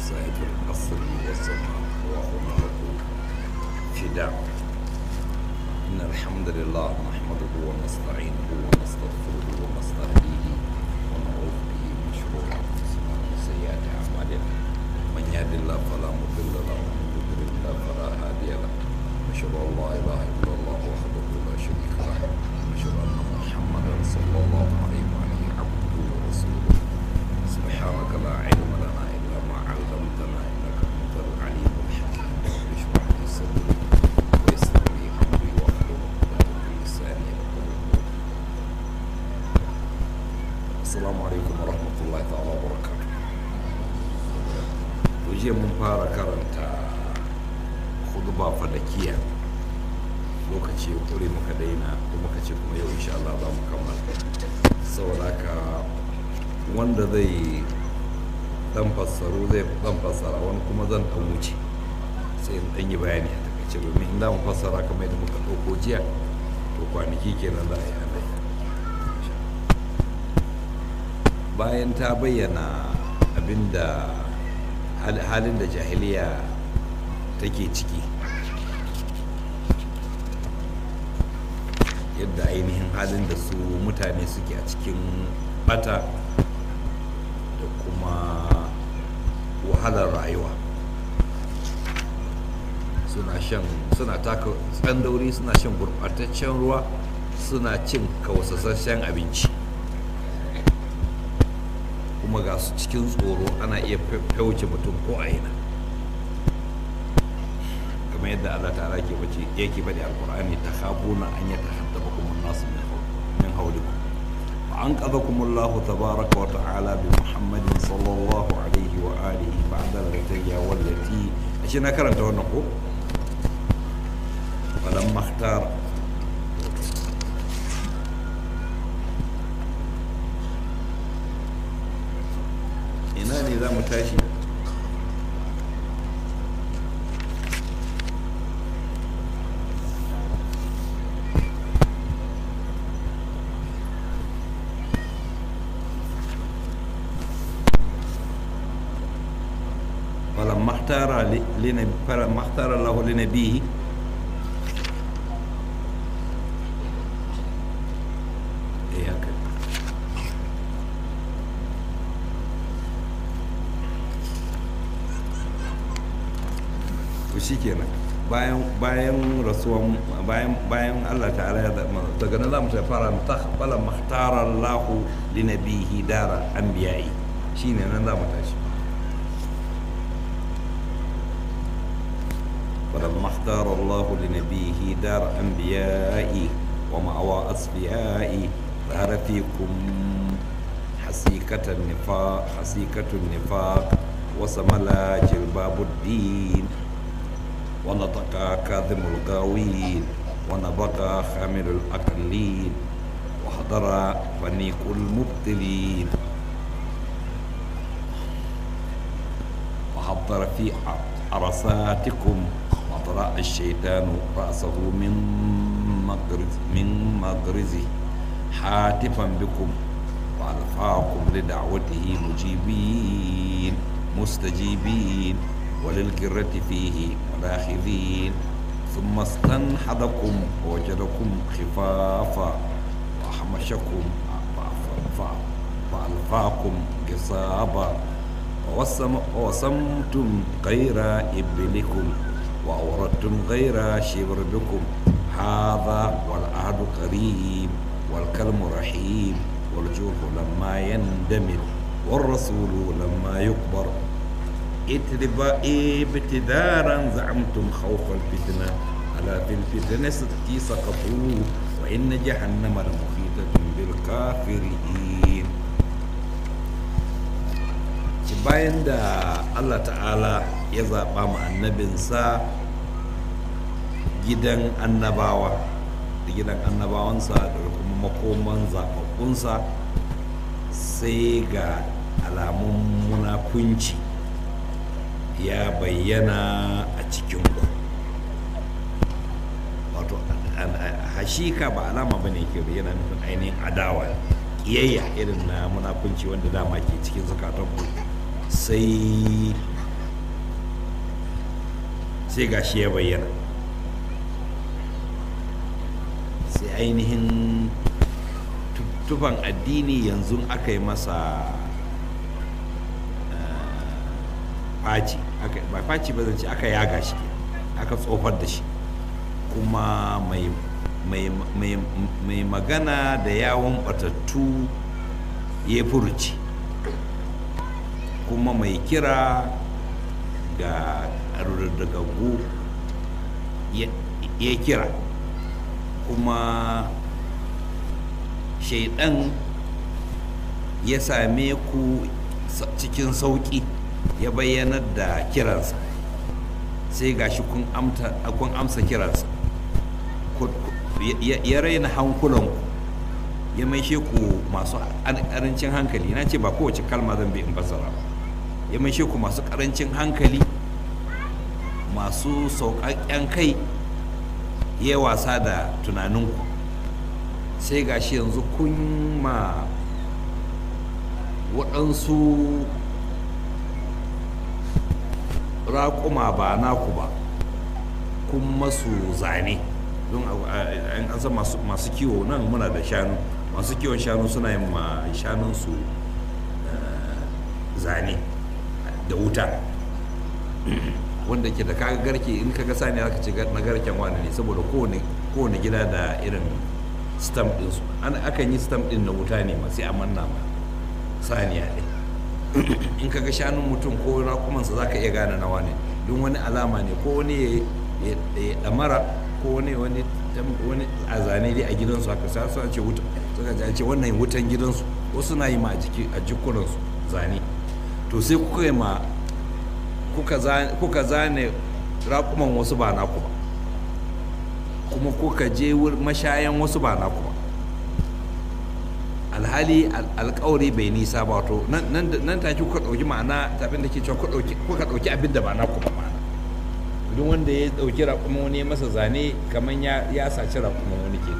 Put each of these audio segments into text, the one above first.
صاحب القصر والسماء وهناك فداء إن الحمد لله نحمده ونستعينه ونستغفره ونستهديه ونعوذ به من شرور أنفسنا ومن سيئات أعمالنا من يهد الله فلا مضل له ومن يضلل الله فلا هادي له أشهد أن لا إله إلا الله وحده لا شريك له أشهد أن محمدا صلى الله عليه وآله عبده ورسوله سبحانك لا علم لنا إلا ما علمتنا إنك أنت العليم الحكيم رب اشرح لي صدري ويسر لي أمري واحلل عقدة من لساني يفقهوا قولي السلام عليكم ورحمة الله تعالى وبركاته وجي من فارا كرنتا خطبة فدكية lokaci ya kure muka daina ko muka ce kuma yau insha Allah za mu kammala saboda haka wanda zai dan fassaro zai dan fassara wani kuma zan dan wuce sai in dan yi bayani a takaice domin in da mu fassara kamar yadda muka ɗauko jiya to kwanaki kenan za a yi alai bayan ta bayyana abinda halin da jahiliya take ciki yadda ainihin halin da su mutane suke a cikin bata da kuma wahalar rayuwa suna shan suna taka tsandauri suna shan gurɓataccen ruwa suna cin kawasasshen abinci kuma ga su cikin tsoro ana iya fauce mutum ko a ina kamar yadda Allah ta'ala ke bace yake faɗi alqur'ani ta khabuna an yatahaddaba kum an-nas min min hawlikum wa anqadhakum Allah tabaaraka wa ta'ala bi Muhammadin sallallahu alaihi wa alihi ba'da al-ghadiyya wallati ashe na karanta wannan ko falamma ikhtar ina ne za mu tashi فلما اختار لنبي فلما اختار الله لنبيه إيه هكذا to shikenan bayan bayan rasuwan bayan bayan Allah ta'ala ya daga nan zamu fara fala mahtara Allah li nabihi dara anbiya'i shine nan zamu tashi فلما اختار الله لنبيه دار أنبيائي ومأوى أصفيائي ظهر فيكم حسيكة النفاق حسيكة النفاق وسمل جلباب الدين ونطق كاظم الغاوين ونبقى خامل الأقلين وحضر فنيق المبطلين وحضر في عرصاتكم وطرأ الشيطان رأسه من مغرز من مغرزه حاتفا بكم وألفاكم لدعوته مجيبين مستجيبين وللكرة فيه ملاحظين ثم استنحدكم ووجدكم خفافا وأحمشكم فألفاكم قصابا ووسمتم غير إبلكم وأوردتم غير شبربكم هذا والعهد قريب والكلم رحيم والجوف لما يندمل والرسول لما يكبر ابتدارا زعمتم خوف الفتنة ألا في الفتنة ستي سقطوا وإن جهنم لمحيطة بالكافرين bayan da Allah ta'ala ya zaɓa ma annabinsa gidan annabawa da gidan annabawansa da kuma makoman zaɓaɓɓunsa sai ga alamun munafunci ya bayyana a cikinku wato hashika ba alama bane ke bayyana nufin ainihin adawa ƙiyayya irin na munafunci wanda dama ke cikin zukatanku sai sai gashi ya bayyana sai ainihin tufan addini yanzu aka yi masa faci ba faci ba zance aka yaga shi aka tsofar da shi kuma mai magana da yawon batattu ya furuci kuma mai kira ga rurrugaggu ya kira kuma shaidan ya same ku cikin sauƙi ya bayyanar da kiransa sai gashi kun amsa kiransa ya raina hankulanku ya maishe ku masu ƙarancin hankali na ce ba kowace kalma zan bi in fassara ba ya maishe ku masu ƙarancin hankali masu sauƙaƙƙen kai ya wasa da tunaninku sai gashi yanzu kun ma waɗansu raƙuma ba naku ba kun masu zane don an san masu kiwo nan muna da shanu masu kiwon shanu suna yin ma shanunsu zane da wuta wanda ke da kaga garke in kaga sani aka ce na garken wani ne saboda kowane gida da irin stamp ɗinsu an akan yi stamp ɗin na wuta ne ma sai a manna ma saniya ɗin in kaga shanun mutum ko rakumansa za ka iya gane na wani don wani alama ne ko wani ya ɗamara ko wani wani a zane dai a gidansu haka sai su ce wuta suka ce wannan wutan gidansu wasu na yi ma a jikunansu zane to sai kuka yi ma kuka zane rakuman wasu ba naku ba kuma kuka je mashayan wasu ba naku ba alhali alkawari bai nisa ba to nan take kuka ɗauki ma'ana tafin da ke cewa kuka ɗauki abin da ba naku ba ma'ana duk wanda ya ɗauki rakuman wani masa zane kamar ya saci rakuman wani ke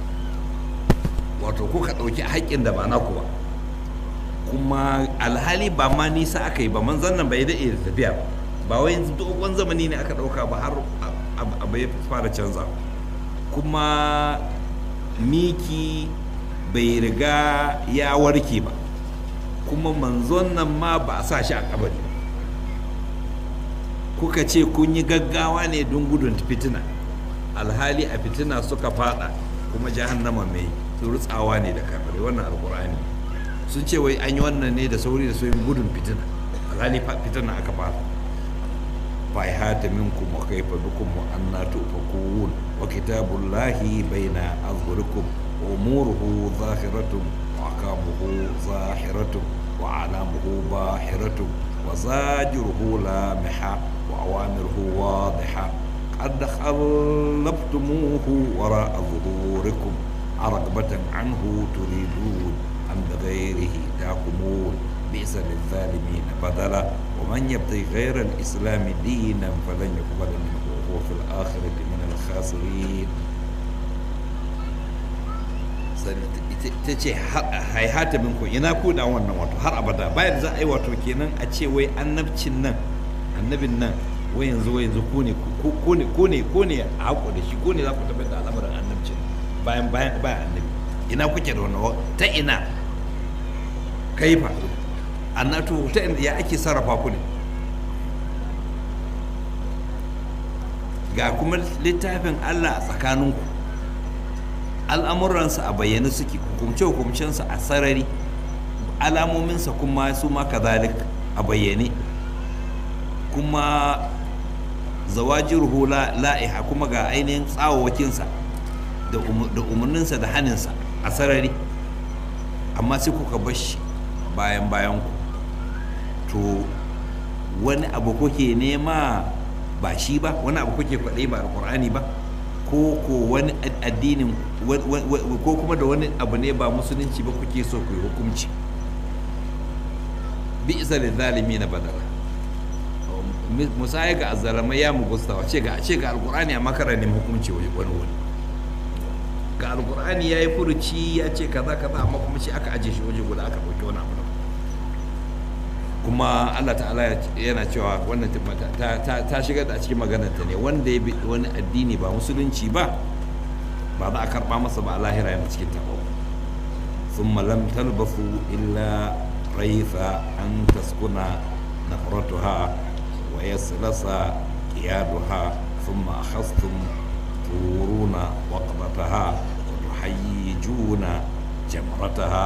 wato kuka ɗauki haƙƙin da ba naku ba kuma alhali ba ma nisa aka yi ba manzan nan bai daɗe da tafiya ba ba wai dogon zamani ne aka ɗauka ba har abu ya fara canza kuma miki bai riga ya warke ba kuma manzon nan ma ba a sa shi a kabari ba kuka ce kun yi gaggawa ne don gudun fitina alhali a fitina suka fada kuma jahannama mai rutsawa ne da kamar wannan alkur'ani sun ce wai an yi wannan ne da sauri da sauyin gudun fitina alhali fitina aka fara fa hata minkum wa kaifa bikum wa anna tufakun wa kitabullahi baina azhurikum wa umuruhu zahiratun wa akamuhu zahiratun wa alamuhu bahiratun wa zajiruhu lamiha wa awamiruhu wadiha قد خلفتموه وراء ظهوركم رغبة عنه تريدون أم بغيره تحكمون بئس للظالمين بدلا ومن يبتغي غير الإسلام دينا فلن يقبل منه وهو في الآخرة من الخاسرين ta ce haihata minku ina ku da wannan wato har abada bayan za a yi wato kenan a ce wai annabcin nan annabin nan wai yanzu wai yanzu ku ne ku ne ku ne ku ne a haƙo da shi ku ne za ku tabbatar da al'amuran annabcin bayan bayan bayan annabi ina kuke da wannan ta ina kaifa annatu ta inda ya ake sarrafa ku ne ga kuma littafin Allah a tsakaninku al'amuransa a bayyane suke hukumce-hukumcensa a sarari alamominsa kuma su ma kazalik a bayyane kuma zawajirhu la'iha kuma ga ainihin tsawawakinsa da umarninsa da haninsa a sarari amma sai kuka bar shi bayan bayan ku to wani abu kuke nema ba shi ba wani abu kuke kwaɗai ba alkur'ani ba ko ko wani addinin ko kuma da wani abu ne ba musulunci ba kuke so ku yi hukunci bi isa da zalimi na badala musaya ga azalamai ya mu gustawa ce ga ce ga alkur'ani a makarar ne hukunci wani wani ga alkur'ani ya yi furuci ya ce kaza kaza amma kuma shi aka aje shi waje guda aka ɗauki wani abu kuma Allah ta'ala yana cewa wannan ta, ta, ta shigar da a cikin maganarta ne wanda ya bi wani addini ba musulunci ba ba za a karba masa ba a lahira yana cikin tabo ثم لم تلبثوا إلا ريث أن تسكن نفرتها ويسلس قيادها ثم أخذتم تورون وقضتها وتحيجون جمرتها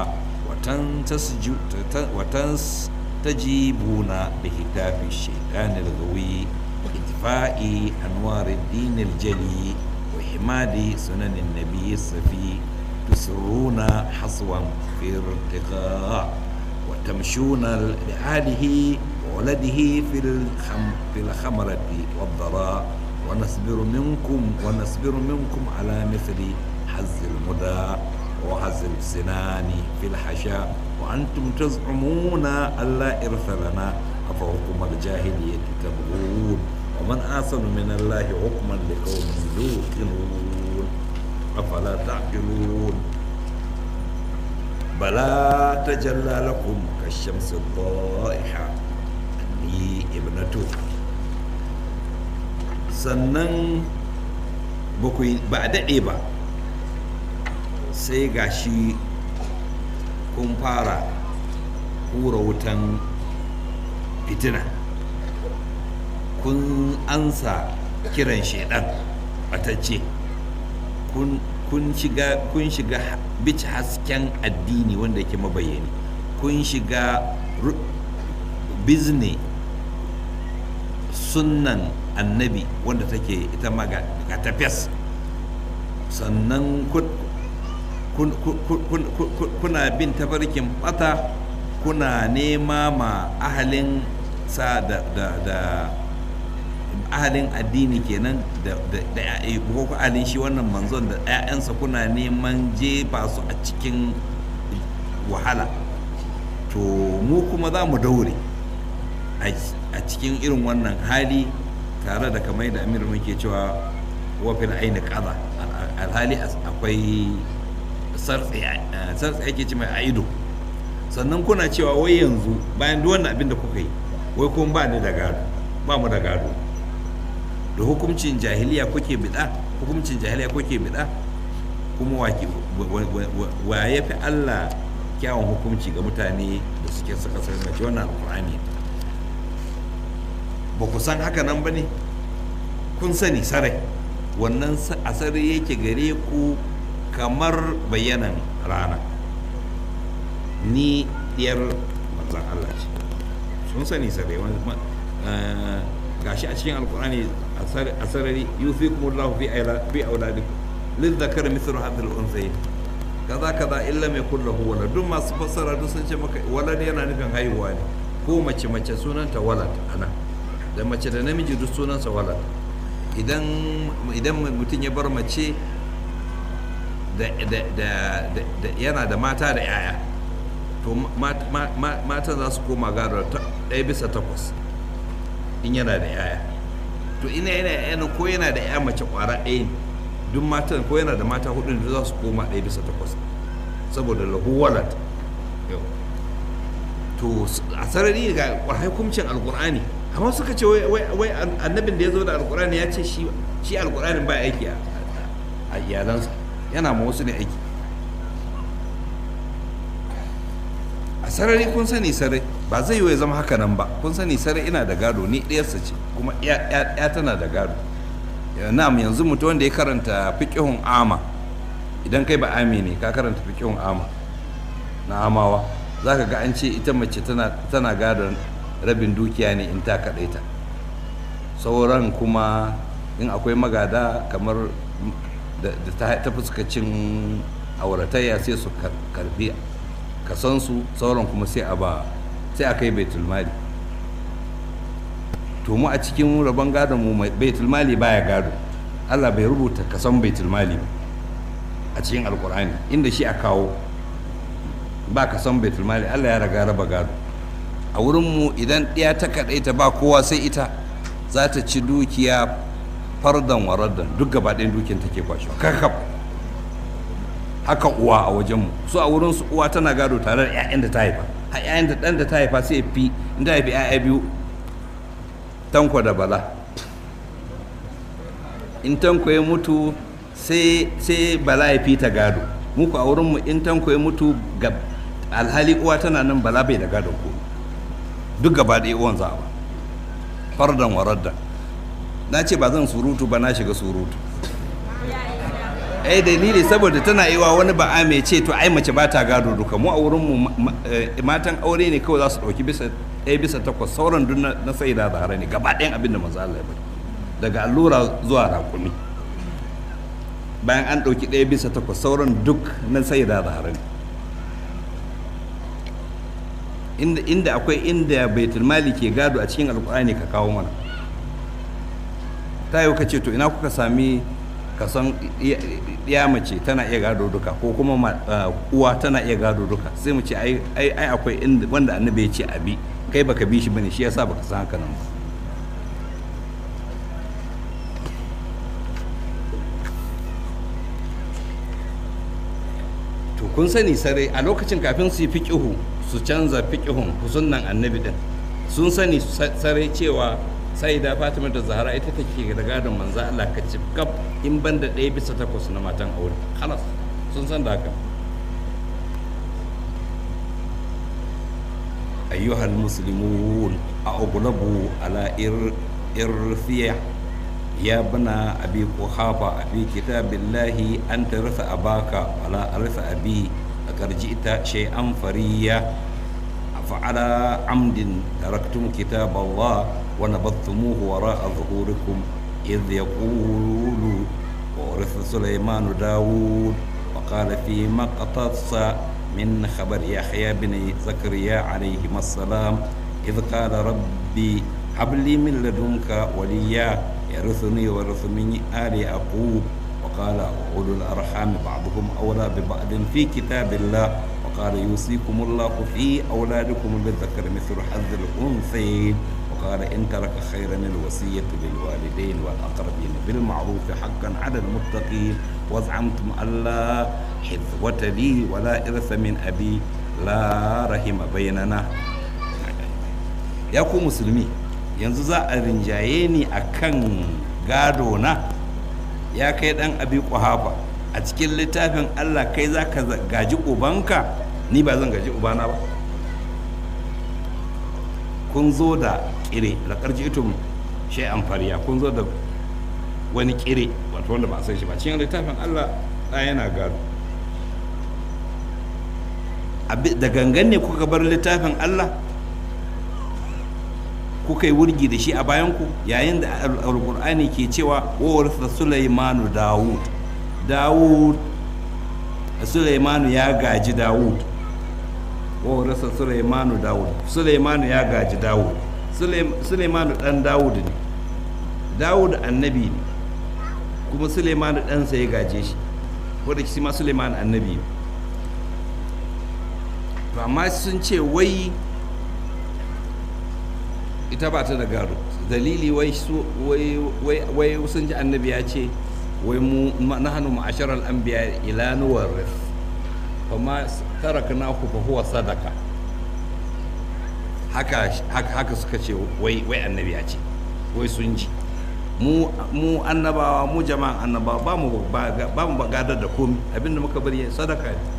وتستجيبون لهتاف الشيطان الغوي وإطفاء أنوار الدين الجلي وحماد سنن النبي الصفي تسرون حصوا في ارتقاء وتمشون لآله وولده في الخم في الخمرة والضراء ونصبر منكم ونصبر منكم على مثل حز المدى وحز السنان في الحشاء وأنتم تزعمون ألا إرث لنا أفحكم الجاهلية تبغون ومن أحسن من الله حكما لقوم يوقنون أفلا تعقلون بلى تجلى لكم كالشمس الضائحة أني ابنته sannan ba a daɗe ba sai gashi kun fara hura wutan fitina kun ansa kiran shaidan batacce kun shiga kun shiga bici hasken addini wanda yake mabayani kun shiga bizne sunnan annabi wanda take ita ma ga tafiyas sannan kuna bin tafarkin bata kuna nema ma ahalin sa da ahalin addini kenan da ko ahalin shi wannan manzon da 'ya'yansa kuna neman jefa su a cikin wahala to mu kuma za mu daure a cikin irin wannan hali tare da kamar da amir muke cewa wafin aini kaza alhali akwai sartsi ake ce mai aido sannan kuna cewa wai yanzu bayan duk wannan abin da kuka yi wai kuma ba ni da gado ba mu da gado da hukuncin jahiliya kuke bida hukuncin jahiliya kuke bida kuma wa ya fi Allah kyawun hukunci ga mutane da suke suka sarrafa wannan alkur'ani ba ku san haka nan ba ne kun sani sarai wannan asari yake gare ku kamar bayanan rana ni diyar manzan Allah ce sun sani sarai gashi a cikin alkur'ani a sarari yufikumullahu fi fi auladikum lidhakar mithlu hadhihi al-unthayayn kaza kaza illa mai kullahu walad duk masu fassara duk sun ce maka walad yana nufin haihuwa ne ko mace mace sunanta walad ana da mace da namiji duk sunansa walad idan idan mutum ya bar mace da yana da mata da yaya to matan za su koma gado ɗaya bisa takwas in yana da yaya to ina yana yana ko yana da ya mace kwara ɗaya ne duk matan ko yana da mata hudu ne za su koma ɗaya bisa takwas saboda lahu walad to a sarari ga hukuncin alkur'ani amma suka ce wai annabin da ya zo da alkur'ani ya ce shi alkur'anin ba aiki a iyalansa yana ma wasu ne aiki a sarari kun sani sarai ba zai yi zama haka nan ba kun sani sarai ina da gado ni ɗayarsa ce kuma ya tana da gado na'am yanzu mutum wanda ya karanta fiƙihun ama idan kai ba ami ne ka karanta fiƙihun ama na amawa za ka ga an ce ita mace tana gadon rabin dukiya ne in ta kaɗaita sauran kuma in akwai magada kamar da ta fuskacin auratayya sai su karbi kasansu sauran kuma sai a ba sai a kai baitulmali to mu a cikin rabon gadon mu baitulmali baya gado allah bai rubuta kasan baitulmali a cikin alkur'ani inda shi a kawo ba kasan baitulmali allah ya raga raba gado a wurinmu idan ɗaya ta kaɗaita ba kowa sai ita za ta ci dukiya fardan waraddan duk gaba ɗayan dukiyan take kwashewa kakaf haka uwa a wajenmu su a wurinsu uwa tana gado tare da 'ya'yan da ta haifa har yayin da ɗan da ta haifa sai ya fi in ta haifi 'ya'ya biyu tanko da bala in tanko ya mutu sai sai bala ya fi ta gado muku a wurinmu in tanko ya mutu ga alhali uwa tana nan bala bai da gado ko duk gaba ɗaya uwan za a ba fardan waradda na ce ba zan surutu ba na shiga surutu ai dalili saboda tana iwa wani ba a mai ce to ai mace ba ta gado duka mu a wurin mu matan aure ne kawai za su dauki bisa ɗaya bisa takwas sauran duk na sai da zahara ne gaba ɗayan abin da manzo Allah ya bari daga allura zuwa rakumi bayan an ɗauki ɗaya bisa takwas sauran duk na sai da zahara ne inda inda akwai inda baitul mali ke gado a cikin alkur'ani ka kawo mana ta yau ka ce to ina kuka sami kasan ya mace tana iya gado duka ko kuma uwa tana iya gado duka sai mu ce ai akwai inda wanda annabi ya ce abi kai baka bi shi bane shi yasa baka san haka nan ba to kun sani sare a lokacin kafin su yi fiqihu su canza fiqihun sunnan annabi din sun sani sare cewa sai da fatima da zahara ita take da gadon manzo Allah ka ci kaf in banda ɗaya bisa takwas na matan aure halas sun san da haka ayyuhal muslimun a'ughlabu ala irfiya ya bana abi quhafa abi kitabillahi an tarasa abaka wala arsa abi akarjita shay'an fariya فعلى عمد تركتم كتاب الله ونبذتموه وراء ظهوركم إذ يقول وورث سليمان داود وقال فيما اقتص من خبر يحيى بن زكريا عليهما السلام إذ قال ربي هب لي من لدنك وليا يرثني ويرث من آل يعقوب وقال أولو الأرحام بعضهم أولى ببعض في كتاب الله وقال يوصيكم الله في أولادكم للذكر مثل حظ الأنثيين وقال إن ترك خيرا الوصية للوالدين والأقربين بالمعروف حقا على المتقين وزعمتم ألا حذوة لي ولا إرث من أبي لا رحم بيننا يا ku musulmi yanzu za a rinjaye ni a kan gado na ya kai dan abi kuhafa a cikin littafin allah kai za ka gaji ubanka ni ba zan gaji ubana ba kun zo da kire da ƙarji itum shay'an fariya kun zo da wani kire wato wanda ba a san shi ba cikin littafin allah ɗaya yana gado da gangan ne kuka bar littafin allah kuka yi wurgi da shi a bayanku yayin da alkur'ani ke cewa wawarsa sulaimanu dawud dawud sulaimanu ya gaji dawud wawarsa sulaimanu dawud sulaimanu ya gaji dawud sulaimanu dan dawud ne dawud annabi ne kuma sulaimanu ɗansa ya gaje shi wadda shi ma sulaimanu annabi ne to amma sun ce wai ita ba ta da gado dalili wai wai sun ji annabi ya ce wai mu nahnu ma'asharal anbiya ila nuwarris kuma taraknahu fa huwa sadaka haka haka suka ce wai wai annabi ya ce wai sun ji mu mu annabawa mu jama'an annabawa ba mu ba mu gadar da komi abinda muka bari sadaka ne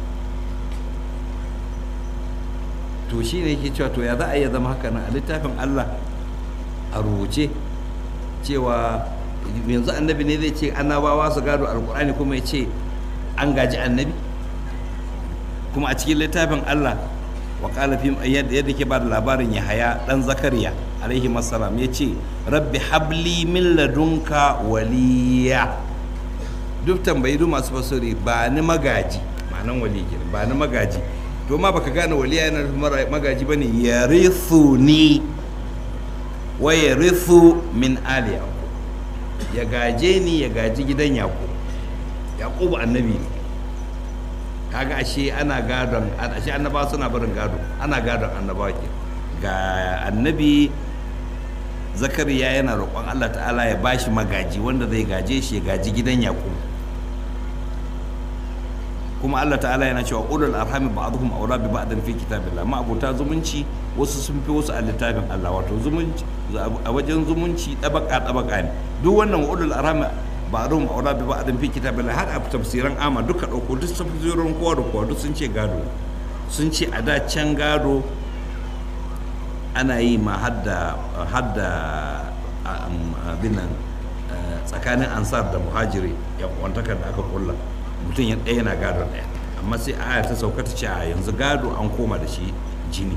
to shi ne yake cewa to ya za a iya zama haka nan a littafin Allah a rubuce cewa yanzu annabi ne zai ce annabawa su gado alkur'ani kuma ya ce an gaji annabi kuma a cikin littafin Allah wa qala fi yadda ke ba da labarin Yahaya dan Zakariya alaihi masalam ya ce rabbi habli min ladunka waliya duk tambayi duk masu fasiri ba ni magaji ma'anan wali ba ni magaji to ma baka gane waliya yana nufin magaji bane ya ni wa ya min ali yaqub ya gaje ni ya gaji gidan yaqub yaqub annabi ne kaga ashe ana gadon ashe annabawa suna barin gado ana gadon annabawa ke ga annabi zakariya yana roƙon Allah ta'ala ya bashi magaji wanda zai gaje shi ya gaji gidan yaqub kuma Allah ta'ala yana cewa ulul arhami ba'dhum awla bi ba'din fi kitabillah ma abota zumunci wasu sun fi wasu a littafin Allah wato zumunci a wajen zumunci tabaka tabaka ne duk wannan ulul arhami ba'dhum awla bi ba'din fi kitabillah har a tafsiran ama duka dauko duk tafsirin kowa da kowa duk sun ce gado sun ce a da can gado ana yi ma hadda hadda abin nan tsakanin ansar da muhajiri yan kwantakar da aka kulla mutum ya ɗaya yana gado ɗaya amma sai aya ta sauka ta ce a yanzu gado an koma da shi jini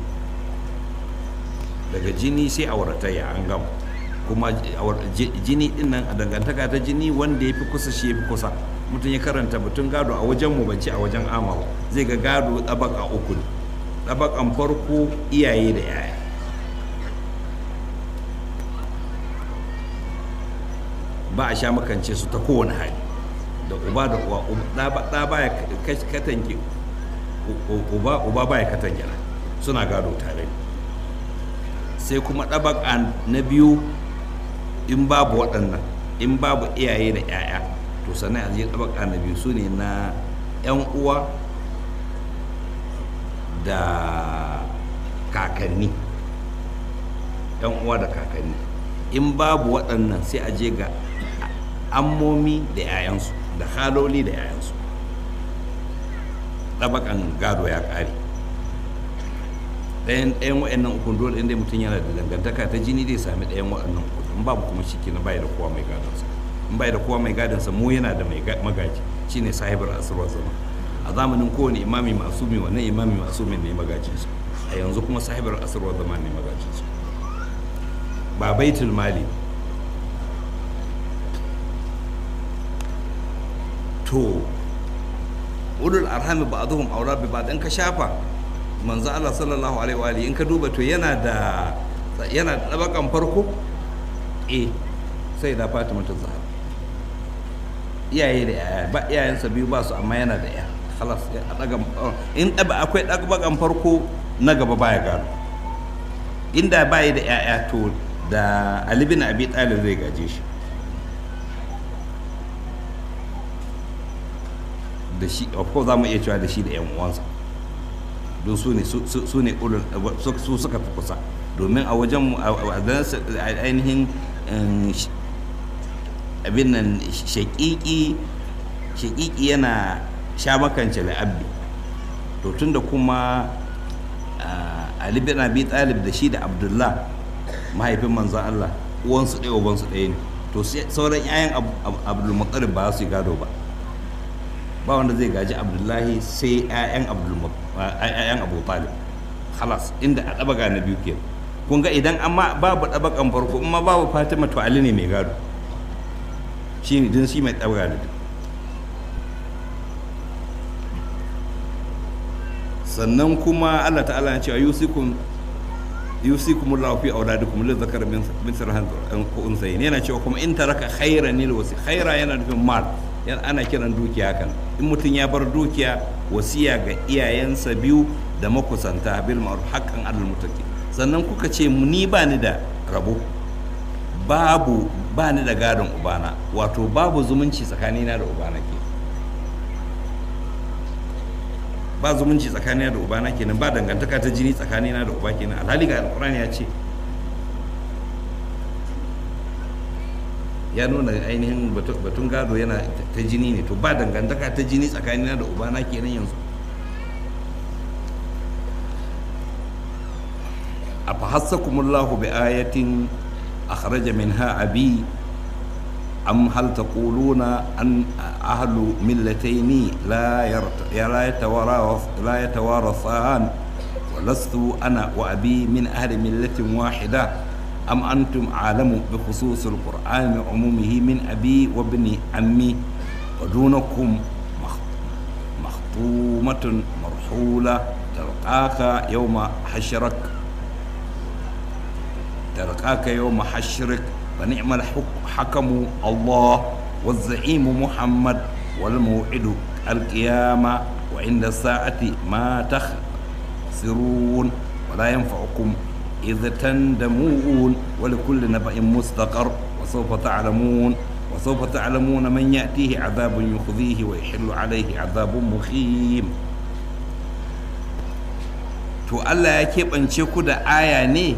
daga jini sai auratayya an gama kuma jini din nan a dangantaka ta jini wanda ya fi kusa shi ya fi kusa mutum ya karanta batun gado a wajen mu bance a wajen amawa zai ga gado ɗabaka uku ne ɗabakan farko iyaye da yaya ba a sha makance su ta kowane hali da uba da uwa ɗa ba ya katange uba uba ba ya katange suna gado tare sai kuma ɗabaka na biyu in babu waɗannan in babu iyaye da 'ya'ya to sannan a je ɗabaka na biyu su ne na 'yan uwa da kakanni 'yan uwa da kakanni in babu waɗannan sai a je ga ammomi da 'ya'yansu da haloli da 'ya'yansu ɗabakan gado ya ƙare ɗayan ɗayan waɗannan ukun dole inda mutum yana da dangantaka ta jini zai sami ɗayan waɗannan ukun in babu kuma shi na bai da kowa mai gadonsa in bai da kowa mai gadonsa mu yana da mai magaji shine sahibar asirwa zama a zamanin kowane imami masumi wannan imami masumi ne magajinsu a yanzu kuma sahibar asirwa zama ne magajinsu ba baitul mali to ulul arhami ba'dhum awra bi ba'd in ka shafa manzo Allah sallallahu alaihi wa alihi in ka duba to yana da yana da dabakan farko eh sai da Fatima ta Zahra iyaye da yaya ba iyayensa biyu ba su amma yana da ya khalas a daga in daba akwai dabakan farko na gaba baya gado inda bai da yaya to da Ali bin Abi Talib zai gaje shi da shi of course za mu iya cewa da shi da 'yan uwansa don su ne su ne su suka fi kusa domin a wajen ainihin abin nan shaƙiƙi shaƙiƙi yana sha makance la'abbi to tunda kuma ali bin abi talib da shi da abdullah mahaifin manzan allah uwansu ɗaya ubansu ɗaya ne to sauran 'ya'yan abdulmuttalib ba su yi gado ba ba wanda zai gaji abdullahi sai 'ya'yan abu talib halas inda a ɗabaga na biyu ke kun ga idan amma babu ɗabakan farko amma babu fatima to ali ne mai gado shi ne din shi mai ɗabaga na biyu sannan kuma allah ta'ala ya cewa yusikun yusikum Allah fi auladikum lil zakar min min sirhan ko unsayin yana cewa kuma in taraka khairan lil wasi khaira yana nufin mal ana kiran dukiya kan in mutum ya bar dukiya wasiya ga iyayensa biyu da makusanta bil ma'ruf haqqan alal muttaqin sannan kuka ce ni ba ni da rabo babu ba ni da gadon ubana wato babu zumunci tsakanina da ubana ke ba zumunci tsakanina da ubana kenan ba dangantaka ta jini tsakanina da uba kenan alhali ga alqur'ani ya ce ya nuna ainihin batun gado yana ta jini ne to ba dangantaka ta jini tsakanina da ubana kenan yanzu a fahassakumullahu bi ayatin akhraja minha abi am hal taquluna an ahlu millataini la la yatawarath la yatawarathan ولست أنا وأبي من أهل ملة واحدة أم أنتم أعلم بخصوص القرآن عمومه من أبي وابن عمي ودونكم مخطومة مرحولة تلقاك يوم حشرك تلقاك يوم حشرك فنعم الحكم الله والزعيم محمد والموعد القيامة وعند الساعة ما تخسرون ولا ينفعكم إذ تندمون ولكل نبأ مستقر وسوف تعلمون wa sawfa ta'lamuna man ya'tihi 'adhabun yukhzihi wa yahillu 'alayhi 'adhabun muqim to Allah ya keɓance ku da aya ne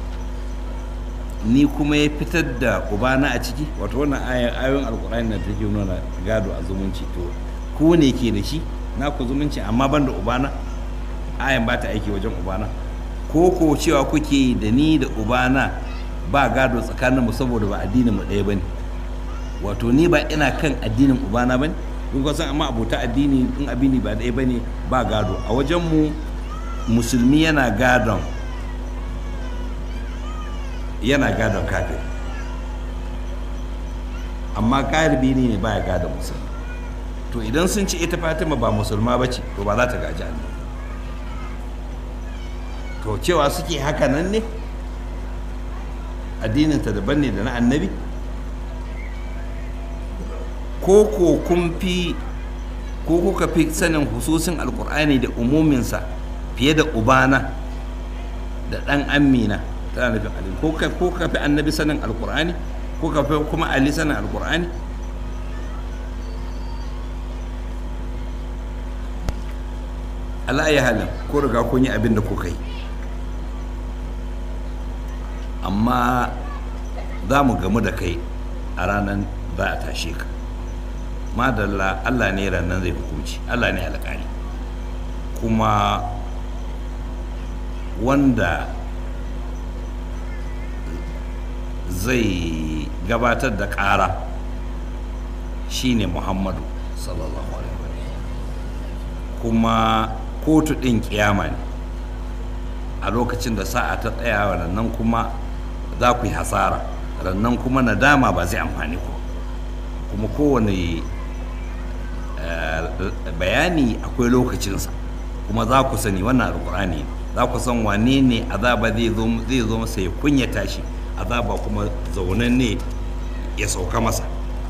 ni kuma ya fitar da ubana a ciki wato wannan ayoyin alkur'ani da take nuna gado a zumunci to ku ne ke da shi na ku zumunci amma ban da ubana ayan ba ta aiki wajen ubana ko ko cewa kuke da ni da ubana ba gado tsakaninmu saboda ba addinin mu ɗaya bane wato ni ba ina kan addinin ubana bane kun san amma abota addini in abini ba ɗaya bane ba gado a wajen mu musulmi yana gadon yana gadon kafir amma galibi ne baya gadon musulmi to idan sun ci ita fatima ba musulma ba ce to ba za ta gaji annabi to cewa suke haka nan ne addininta daban ne da na annabi ko ko kun fi ko kuka fi sanin hususin alkur'ani da umuminsa fiye da ubana da ɗan amina tana nufin ali ko ka fi annabi sanin alkur'ani ko ka fi kuma ali sanin alkur'ani Allah ya halin ko riga kun yi abin da kuka yi amma za mu gamu da kai a ranar za a tashe ka madalla Allah ne ranar zai hukunci Allah ne alƙali kuma wanda zai gabatar da ƙara shine muhammadu sallallahu alaihi kuma kotu ɗin kiyama ne a lokacin da sa'a ta tsaya rannan kuma za ku yi hasara rannan kuma nadama ba zai amfani ku kuma kowane bayani akwai lokacinsa kuma za ku sani wannan alkur'ani za ku san wane ne azaba zai zo masa ya kunyata shi azaba kuma zaunan ne ya sauka masa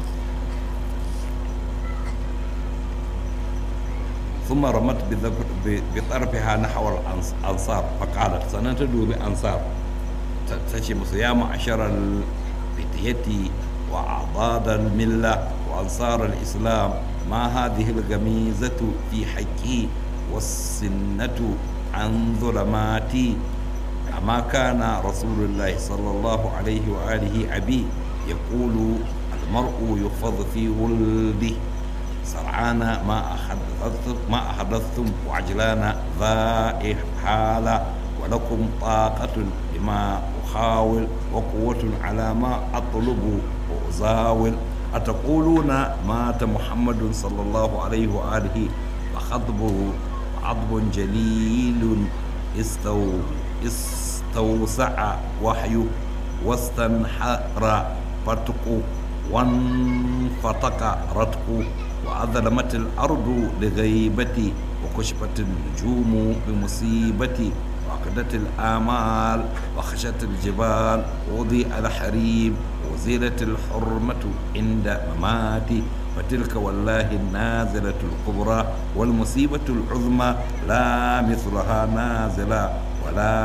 ثم رمت بطرفها نحو الأنصار فقالت سنتدو بأنصار تشي يا معشر الفتية وأعضاد الملة وأنصار الإسلام ما هذه الغميزة في حقي والسنة عن ظلماتي أما كان رسول الله صلى الله عليه وآله أبي يقول المرء يحفظ في ولده سرعان ما أحدثتم ما أحدثتم وعجلان ذائح حالة ولكم طاقة لما أحاول وقوة على ما أطلب وأزاول أتقولون مات محمد صلى الله عليه وآله فخطبه عضب جليل استو استوسع وحيه واستنحر فتقه وانفتق رتقه وأظلمت الأرض لغيبتي وكشفت النجوم بمصيبتي وعقدت الآمال وخشت الجبال وضيء الحريم وزيلت الحرمة عند مماتي فتلك والله النازلة الكبرى والمصيبة العظمى لا مثلها نازلة ولا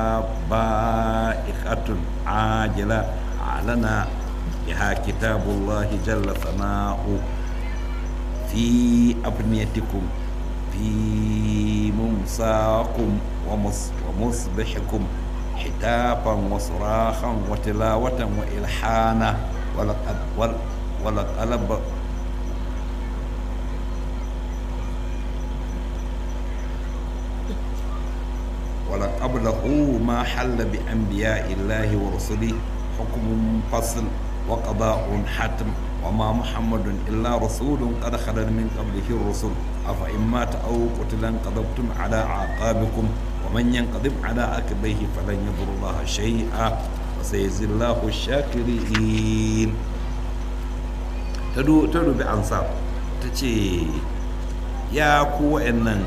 بائخة عاجلة أعلن بها كتاب الله جل ثناؤه في أبنيتكم في ممساكم ومص ومصبحكم حتافا وصراخا وتلاوة وإلحانا ولقد ولقلب ولقبله ما حل بأنبياء الله ورسله حكم فصل وقضاء حتم وما محمد إلا رسول قد خلت من قبله الرسل أفإن مات أو قتل انقلبتم على أعقابكم ومن ينقلب على عقبيه فلن يضر الله شيئا وسيجزي الله الشاكرين تدو تدو بأنصار تشي يا كو إنن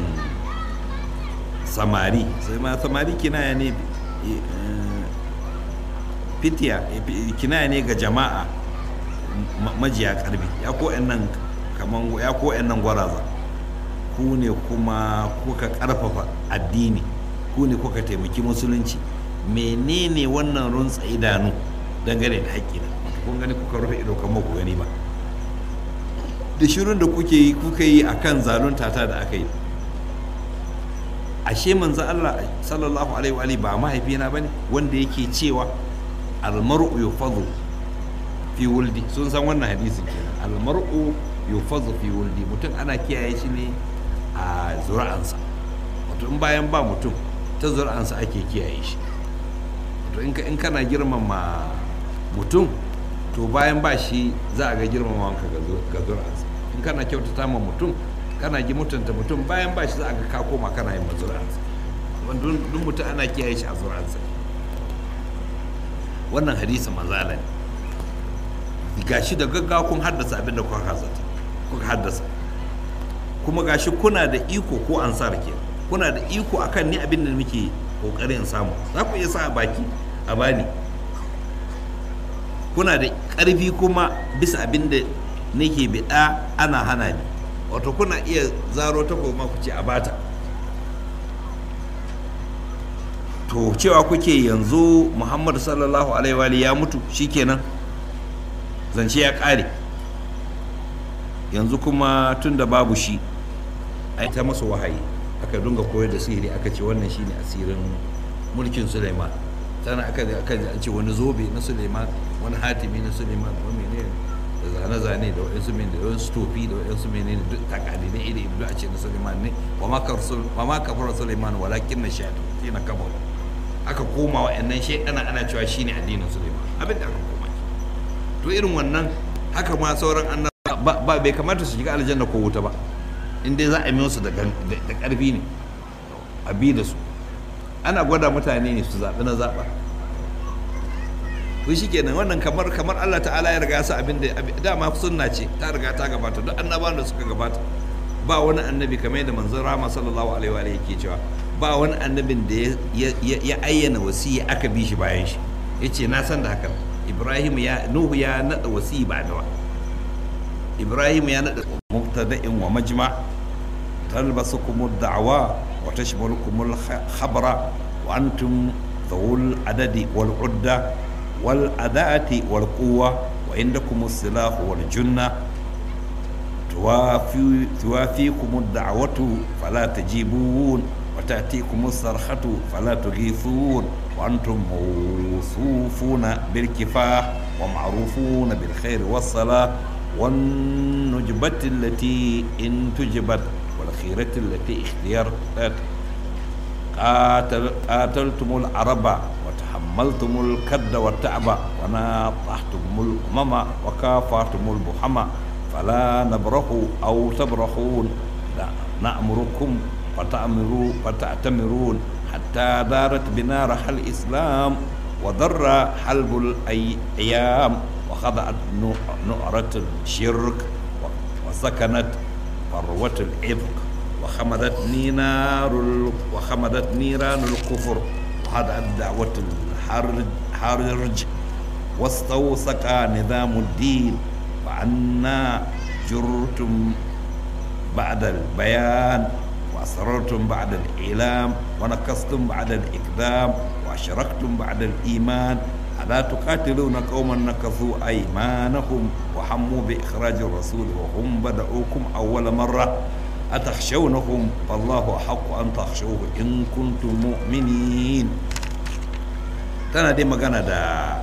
samari sai ma samari kinaya ne fitiya kinaya ne ga jama'a majiya karbi ya ko nan kaman ya ko nan gwaraza ku ne kuma kuka karfafa addini ku ne kuka taimaki musulunci menene wannan runtsa idanu dangane da haƙƙi da ku kun gani kuka rufe ido kan ku gani ba da shirin da kuke yi kuka yi akan zalunta ta da aka yi ashe manzo Allah sallallahu alaihi wa alihi ba mahaifina bane wanda yake cewa almar'u yufadhu fi wuldi sun san wannan hadisin kenan almar'u yufadhu fi wuldi mutum ana kiyaye shi ne a zuri'ansa wato in bayan ba mutum ta zuri'ansa ake kiyaye shi wato in kana girmama mutum to bayan ba shi za a ga girmama wanka ga zuri'ansa in kana kyautata ma mutum kana ji mutunta mutum bayan ba shi za a ga ka koma kana yin mazuri'ansa duk mutum ana kiyaye shi a zuri'ansa wannan hadisi manzala ne gashi da gaggawa kun haddasa abin da kuka haddasa kuka haddasa kuma gashi kuna da iko ko ansar ke kuna da iko akan ni abin da muke kokarin samu za ku iya sa a baki a bani kuna da karfi kuma bisa abin da nake bida ana hana ni wato kuna iya zaro ta goma ku ce a bata to cewa kuke yanzu muhammadu sallallahu alaihi ya mutu shikenan zance ya kare yanzu kuma tun da babu shi a ta masa wahayi aka dunga koyar da sihiri aka ce wannan shine asirin mulkin suleiman sannan aka aka an ce wani zobe na suleiman wani hatimi na suleiman wani menene da zane-zane da waɗansu men da waɗansu tofi da waɗansu menene duk takali na iri duk a ce na suleiman ne wa ma kafar suleiman walakin na shaɗu sai na kabar aka koma wa yannan shaidana ana cewa shine addinin suleiman abin da aka koma to irin wannan haka ma sauran annaba ba bai kamata su shiga aljanna ko wuta ba in dai za a yi su da ƙarfi ne a bi da su ana gwada mutane ne su zaɓi na zaɓa to shikenan wannan kamar kamar Allah ta'ala ya riga sa abin da dama sunna ce ta riga ta gabata duk annabawan da suka gabata ba wani annabi kamar yadda manzon Rama sallallahu alaihi wa yake cewa ba wani annabin da ya ayyana wasiya aka bi shi bayan shi yace na san da hakan Ibrahim ya Nuhu ya nada wasiyi ba da Ibrahim ya nada mubtada'in wa majma talbasukum ad-da'wa wa tashmalukum al-khabra wa antum ذو العدد والعدة والأداة والقوة وعندكم السلاح والجنة توافي توافيكم الدعوة فلا تجيبون وتأتيكم الصرخة فلا تغيثون وأنتم موصوفون بالكفاح ومعروفون بالخير والصلاة والنجبة التي إن تجبت والخيرة التي اختيرت قاتل قاتلتم العرب وتحملتم الكد والتعب وناطحتم الأمم وكافرتم البحمة فلا نبرح أو تبرحون نأمركم فتأمروا فتأتمرون حتى دارت بنا رحى الإسلام وضر حلب الأيام وخضعت نعرة الشرك وسكنت فروة العفق وخمدت نار وخمدت نيران الكفر وهدأت دعوة الحرج واستوثق نظام الدين فعنا جرتم بعد البيان وأسررتم بعد الإعلام ونكستم بعد الإقدام وأشركتم بعد الإيمان ألا تقاتلون قوما نكثوا أيمانهم وحموا بإخراج الرسول وهم بدأوكم أول مرة أتخشونهم فالله أحق أن تخشوه إن كنتم مؤمنين tana dai magana da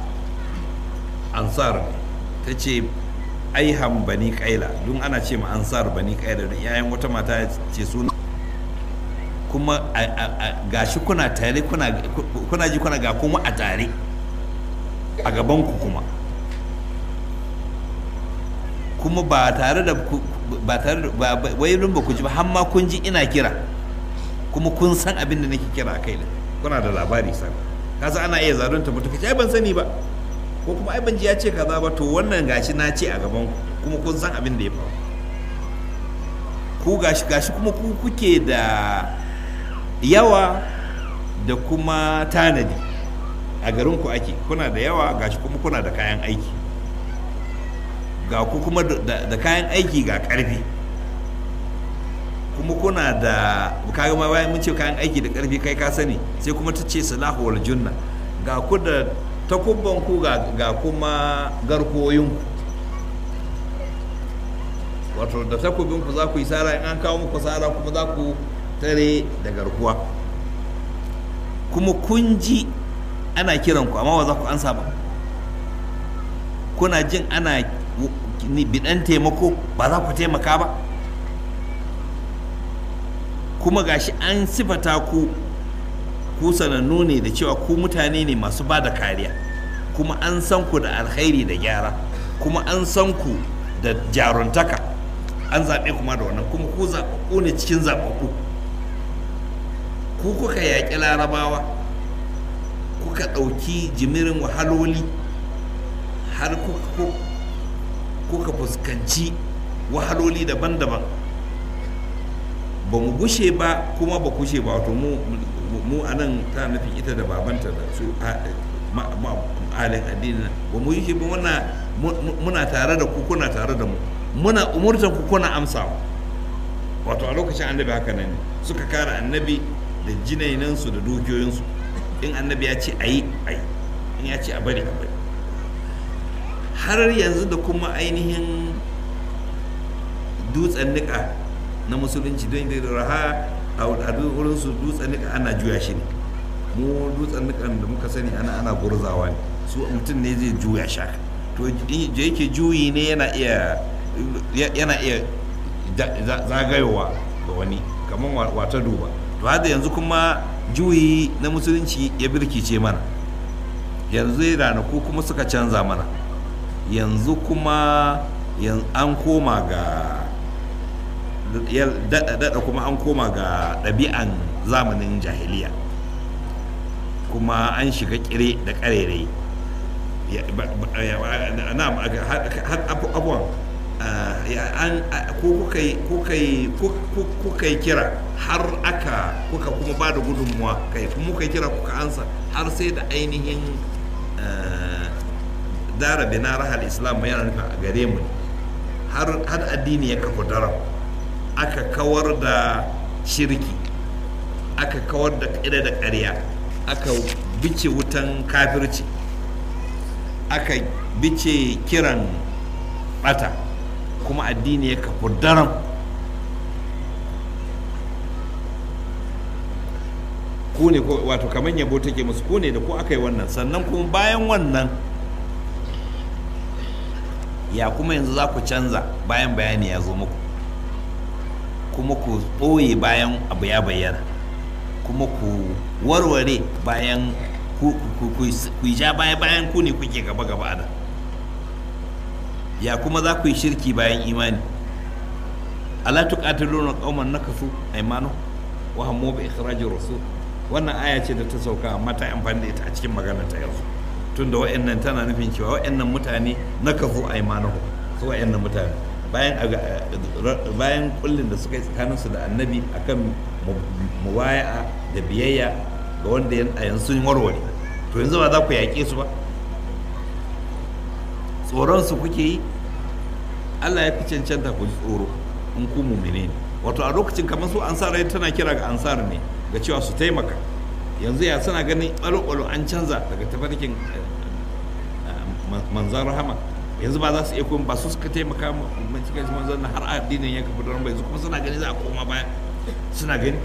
ansar ta ce aihan bani kaila don ana ce ma ansar bani kaila don yayan wata mata ce suna kuma gashi kuna tare kuna ji kuna ga kuma a tare a gabanku kuma kuma ba tare da ba tare da ba wai ba ku ji ba har ma kun ji ina kira kuma kun san abin da nake kira kai da kuna da labari san kasa ana iya zalunta mutum kace ai ban sani ba ko kuma ai ban ji ya ce kaza ba to wannan gashi na ce a gaban ku kuma kun san abin da ya faru ku gashi gashi kuma ku kuke da yawa da kuma tanadi a garin ku ake kuna da yawa gashi kuma kuna da kayan aiki ga ku kuma da kayan aiki ga karfi kuma kuna da kaga ma bayan mun ce kayan aiki da karfi kai ka sani sai kuma ta ce salahu wal junna ga ku da takubbanku ga kuma garkuwoyinku wato da takubinku za ku yi sara in an kawo muku sara kuma za ku tare da garkuwa kuma kun ji ana kiranku amma ba za ku ansa ba kuna jin ana bidan taimako ba za ku taimaka ba kuma gashi an sifata ku ku sanannu ne da cewa ku mutane ne masu ba da kariya kuma an san ku da alkhairi da gyara kuma an san ku da jaruntaka an zaɓe kuma da wannan kuma ku zaɓaɓɓu ne cikin zaɓaɓɓu ku kuka yaƙi larabawa kuka ɗauki jimirin wahaloli har kuka fuskanci wahaloli daban-daban ba mu gushe ba kuma ba kushe ba wato mu a nan ta nufin ita da babanta da su alin addini ba mu yi ba muna tare da ku kuna tare da mu muna umurtan ku kuna amsawa wato a lokacin annabi haka nan ne suka kare annabi da jinainansu da dukiyoyinsu in annabi ya ce a yi a yi in ya ce a bari a bari har yanzu da kuma ainihin dutsen nika na musulunci don da raha a wurin su dutsen nika ana juya shi ne mu dutsen nikan da muka sani ana ana gurzawa ne su mutum ne zai juya shaka to da yake juyi ne yana iya yana iya zagayowa ga wani kamar wata duba to hada yanzu kuma juyi na musulunci ya birkice mana yanzu ranaku kuma suka canza mana yanzu kuma an koma ga daɗa kuma an koma ga ɗabi'an zamanin jahiliya kuma an shiga kire da ƙarerai abuwan kuka yi kira har aka kuka kuma ba da gudunmuwa kai kuma kuka yi kira kuka ansa har sai da ainihin dara bina rahal islam yana nufin a gare mu har addini ya kafa daram aka kawar da shirki aka kawar da ƙida da ƙarya aka bice wutan kafirci aka bice kiran bata kuma addini ya kafa daram ku ne wato kamar yabo take musu ku ne da ku aka yi wannan sannan kuma bayan wannan ya kuma yanzu za ku canza bayan bayani ya zo muku kuma ku ɓoye bayan abu ya bayyana kuma ku warware bayan ku ja baya bayan ku ne kuke gaba gaba da ya kuma za ku yi shirki bayan imani ala tuqatiluna qauman nakasu aymanu wa hammu bi ikhrajir rasul wannan aya ce da ta sauka amma ta amfani da ita a cikin magana ta yanzu tunda wa'annan tana nufin cewa wa'annan mutane nakasu aymanu su wa'annan mutane bayan bayan kullin da suka yi tsakaninsu da annabi akan muwaya'a da biyayya ga wanda a yanzu sun warware to yanzu ba za ku yaƙe su ba tsoron su kuke yi Allah ya fi cancanta ku ji tsoro in ku mumine ne wato a lokacin kamar su ansar tana kira ga ansar ne ga cewa su taimaka yanzu ya suna ganin ɓalo-ɓalo an canza daga tafarkin manzan rahama yanzu ba za su iya kuma ba su suka taimaka cikin manzan har addinin ya kafa don bai kuma suna gani za a koma baya suna gani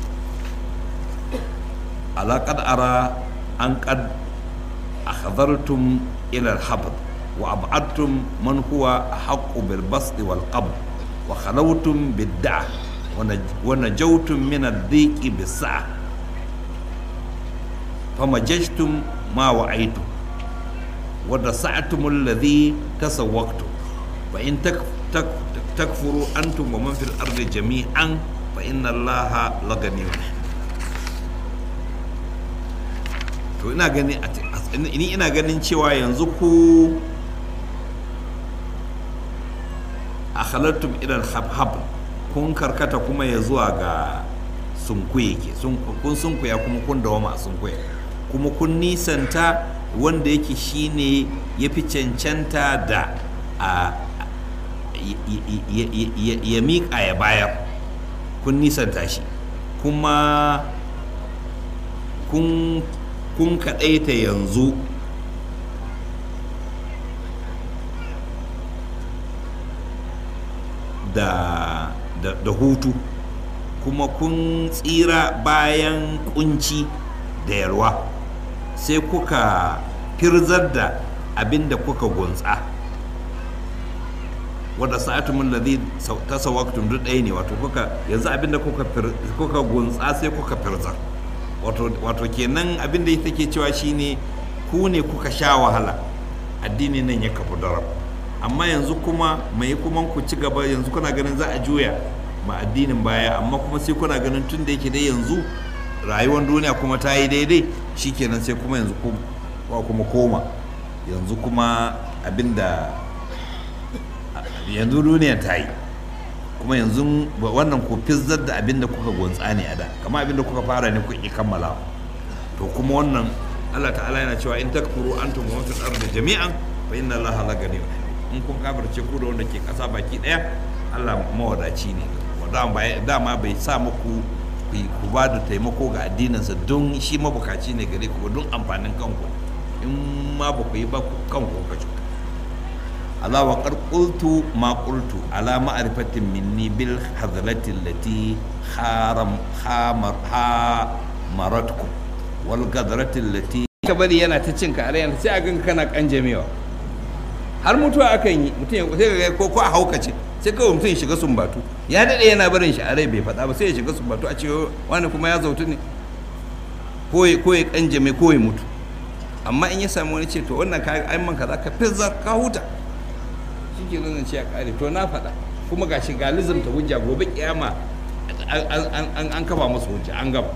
alaƙad ara an ƙad akhadhartum ila al-habd wa ab'adtum man huwa haqqu bil basd wal qabd wa khalawtum bid da'a wa najawtum min ad-dhiq bis sa'a famajajtum ma wa'aytum wa dasa'tum alladhi tasawwaqtum fa in takfuru antum wa man fil ardi jami'an fa inna allaha laganiyyun to ina gani ni ina ganin cewa yanzu ku a halartum idan hab kun karkata kuma ya zuwa ga sunkuye ke kun sunkuya kuma kun dawama a sunkuya kuma kun nisanta wanda yake shine ya fi cancanta da a ya miƙa ya bayar kun nisanta shi kuma kun kun kaɗaita yanzu da, da, da hutu kuma kun tsira bayan kunci da yalwa sai kuka firzar da abin da kuka gunsa wadda sa'atumin ladhi tasawwaktum duk ɗaya ne wato kuka yanzu abin da kuka fir- kuka gunsa sai kuka firzar wato wato kenan abin da take cewa shine ku ne kuka sha wahala addini nan ya kafu darab amma yanzu kuma mai kuma ku ci gaba yanzu kuna ganin za a juya ma addinin baya amma kuma sai kuna ganin tun da yake dai yanzu rayuwar duniya kuma ta yi daidai shikenan sai kuma yanzu ku- ku- kuma koma yanzu kuma abinda yanzu duniya ta yi kuma yanzu ba- wannan ku fizzar da abinda kuka gonsa ne a da kama abinda kuka fara ne kuka kammala to kuma wannan Allah ta'ala yana cewa in takfuru antum wa fil ardi jami'an fa inna Allaha la ganiyyun hamid in kun kafirce ku da wanda ke kasa baki daya Allah mawadaci ne dama ba- dama bai sa muku ku yi- ku ba da taimako ga addininsa don shi mabukaci ne gare ku ba don amfanin kanku in ma ba ku yi ba ku- kanku ka cuta Allah wa qad qultu ma qultu ala ma'rifatin minni bil hadlati allati haram hamar ha maratkum wal gadrati allati ka bari yana ta cin ka yana sai a ganka kana kanjamewa har mutuwa akan yi mutum ya sai ga ko ko a haukace sai kawai mutum ya shiga sumbatu ya dade yana barin shi a rai bai faɗa ba sai ya shiga sumbatu a ce wani kuma ya zautu ne ko ya ko ya kanjame ko ya mutu amma in ya samu wani ce to wannan ka ai man kaza ka fizzar ka huta shike nan ce ya kare to na faɗa kuma gashi ga lizumta hujja gobe kiyama an- an an- an kafa musu hujja an gaba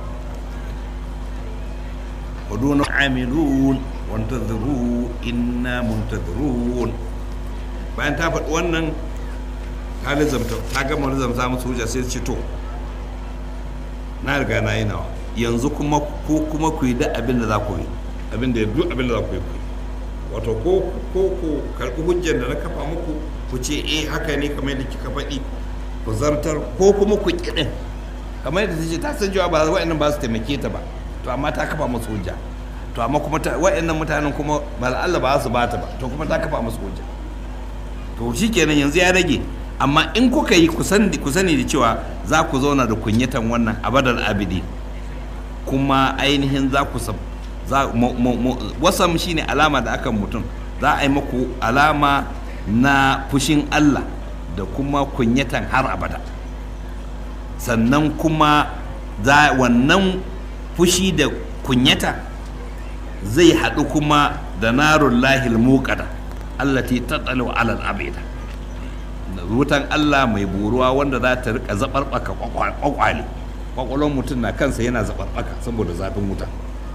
ودون عاملون وانتظروا إنا منتظرون bayan ta faɗi wannan ta lizamta ta gama lizamta musu hujja sai ce to na riga na yi nawa yanzu kuma ko kuma ku yi da abin da za ku yi abin da duk abin da za ku yi ku yi wato ko ko ku karɓi hujjar da na kafa muku ku ce eh haka ne kamar yadda kika faɗi ku zartar ko kuma ku kiɗin kamar yadda ta ce ta san cewa ba wa'annan ba su taimake ta ba to amma ta kafa musu hujja to amma kuma ta- wa'annan mutanen kuma ba Allah ba su bata ba to kuma ta kafa musu hujja to shikenan yanzu ya rage amma in kuka yi ku sani ku sani da cewa za ku zauna da kunyatan wannan abadal abidi kuma ainihin za ku sab za mu- mu- mu- wasam shine alama da akan mutum za a yi muku alama na fushin Allah da kuma kunyatan har abada sannan kuma za wannan fushi da kunyata zai haɗu kuma da narun lahil muƙada allati tattalu alal abida wutan Allah mai buruwa wanda za ta rika zaɓarɓaka kwakwale kwakwalon mutum na kansa yana zaɓarɓaka saboda zafin wuta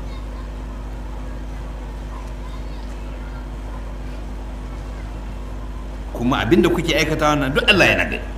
kuma abinda kuke aikata wannan duk Allah yana gani